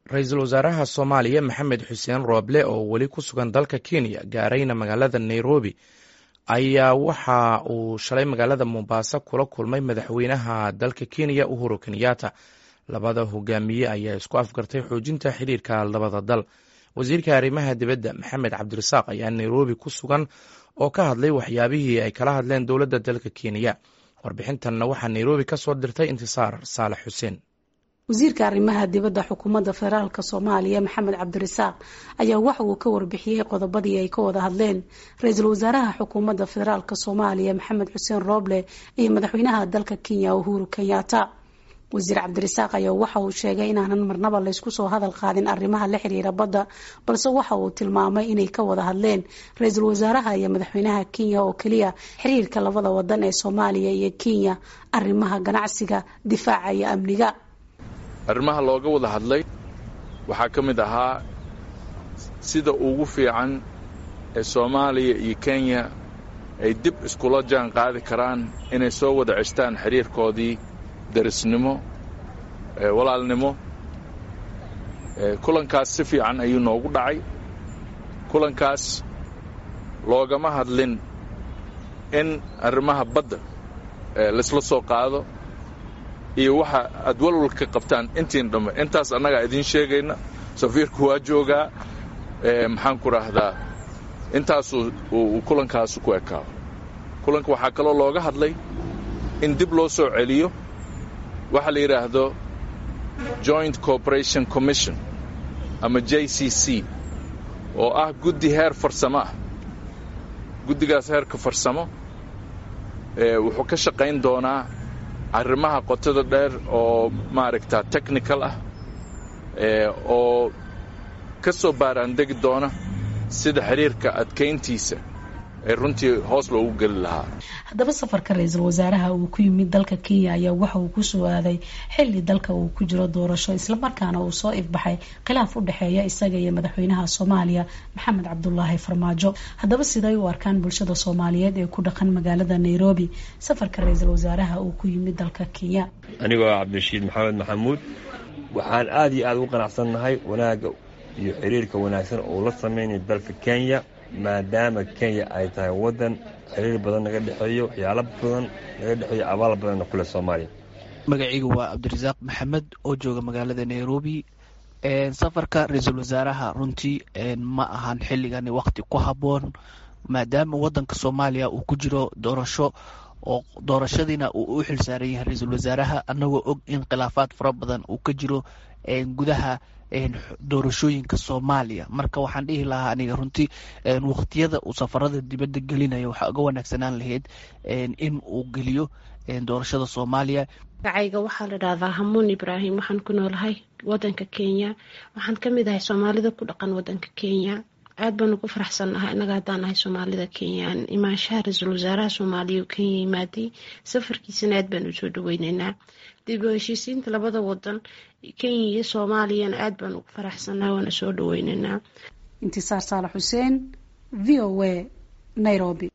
ra-iisul wasaaraha soomaaliya maxamed xuseen rooble oo weli ku sugan dalka kenya gaarayna magaalada nairobi ayaa waxa uu shalay magaalada mombasa kula kulmay madaxweynaha dalka kenya uhuru kenyatta labada hogaamiye ayaa isku afgartay xoojinta xiriirka labada dal wasiirka arrimaha dibadda maxamed cabdirasaaq ayaa nairobi ku sugan oo ka hadlay waxyaabihii ay kala hadleen dowladda dalka kenya warbixintanna waxaa nairobi ka soo dirtay intisaar saalax xuseen wasiirka arrimaha dibadda xukuumadda federaalk soomaaliya maxamed cabdirasaaq ayaa waxa uu ka warbixiyey qodobadii ay ka wada hadleen ra-iisul wasaaraha xukuumadda federaalk soomaaliya maxamed xuseen rooble iyo madaxweynaha dalka kenya uhuru kenyatta wasiir cabdirasaaq ayaa waxa uu sheegay inaanan marnaba laysku soo hadal qaadin arrimaha la xiriira badda balse waxa uu tilmaamay inay ka wada hadleen ra-iisul wasaaraha iyo madaxweynaha kenya oo keliya xiriirka labada wadan ee soomaaliya iyo kenya arrimaha ganacsiga difaaca iyo amniga arrimaha looga wada hadlay waxaa ka mid ahaa sida ugu fiican ee soomaaliya iyo kenya ay dib iskula jaan qaadi karaan inay soo wada ceshtaan xiriirkoodii darisnimo walaalnimo kulankaas si fiican ayuu noogu dhacay kulankaas loogama hadlin in arrimaha badda laysla soo qaado iyo waxa aad walwalka qabtaan intiin dhamme intaas annagaa idiin sheegayna safiirku waa joogaa maxaan ku raahdaa intaasuu uu kulankaasu ku ekaado kulanka waxaa kaloo looga hadlay in dib loo soo celiyo waxa la yidhaahdo joint corporation commission ama j c c oo ah guddi heer farsamo ah guddigaas heerka farsamo wuxuu ka shaqayn doonaa arrimaha qotada dheer oo maaragta technical ah oo ka soo baaraandegi doona sida xiriirka adkayntiisa ee runtii hoos loogu geli lahaa haddaba safarka ra-iisul wasaaraha uu ku yimid dalka kenya ayaa waxa uu ku soo aaday xilli dalka uu ku jiro doorasho islamarkaana uu soo ifbaxay khilaaf u dhexeeya isaga iyo madaxweynaha soomaaliya maxamed cabdulaahi farmaajo haddaba siday u arkaan bulshada soomaaliyeed ee ku dhaqan magaalada nairobi safarka ra-iisul wasaaraha uu ku yimid dalka kenya anigoo cabdirashiid maxamed maxamuud waxaan aada iyo aada ugu qanacsannahay wanaagga iyo xiriirka wanaagsan oo la sameynaya dalka kenya maadaama kenya ay tahay waddan xiriir badan naga dhexeeyo waxyaalo badan naga dhexeeyo abaal badanna kule soomaaliya magacaygu waa cabdirasaaq maxamed oo jooga magaalada nairobi safarka ra-iisul wasaaraha runtii ma ahan xilligani waqti ku habboon maadaama waddanka soomaaliya uu ku jiro doorasho oo doorashadiina uu u xilsaaran yahay ra-iisul wasaaraha annagoo og in khilaafaad fara badan uu ka jiro gudaha doorashooyinka soomaaliya marka waxaan dhihi lahaa aniga runtii waqtiyada uu safarada dibadda gelinayo waxaa uga wanaagsanaan lahayd in uu geliyo doorashada soomaaliya magacayga waxaa la dhahdaa hamuun ibraahim waxaan ku noolahay wadanka kenya waxaan ka mid ahay soomaalida ku dhaqan wadanka kenya aad baan ugu faraxsannahay innaga haddaan nahay soomaalida kenyaan imaanshaha ra-iisul wasaaraha soomaaliya uu kenya yimaaday safarkiisana aad baan usoo dhaweyneynaa dib u heshiisiinta labada wadan kenya iyo soomaaliyana aad baan ugu faraxsannahay waana soo dhaweyneynaa intisaar saalax xuseen v o a nairobi